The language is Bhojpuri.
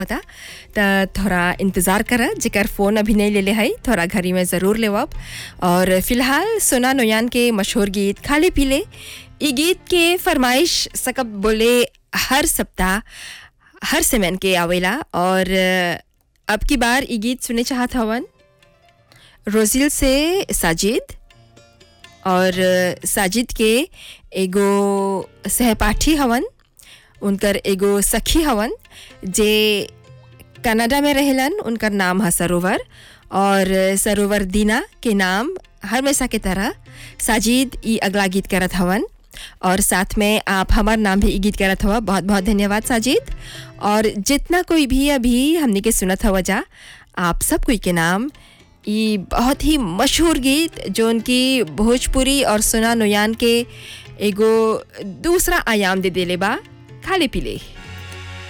पता त थोड़ा इंतज़ार कर जेकर फ़ोन अभी नहीं ले ले है थोड़ा घड़ी में ज़रूर लेवब और फिलहाल सोना नोयान के मशहूर गीत खाले पीले ई गीत के फरमाइश सकब बोले हर सप्ताह हर सेमेन के आवेला और अब की बार ई गीत सुने चाहत हवन रोजिल से साजिद और साजिद के एगो सहपाठी हवन उनकर एगो सखी हवन जे कनाडा में रहेलन उनकर नाम है सरोवर और सरोवर दीना के नाम हमेशा के तरह साजिद ई अगला गीत करत हवन और साथ में आप हमार नाम भी ई गीत करत हवा बहुत बहुत धन्यवाद साजिद और जितना कोई भी अभी हमने के सुनत हवा जा आप सब कोई के नाम ई बहुत ही मशहूर गीत जो उनकी भोजपुरी और सुना नोयान के एगो दूसरा आयाम दे देले बा खाले पीले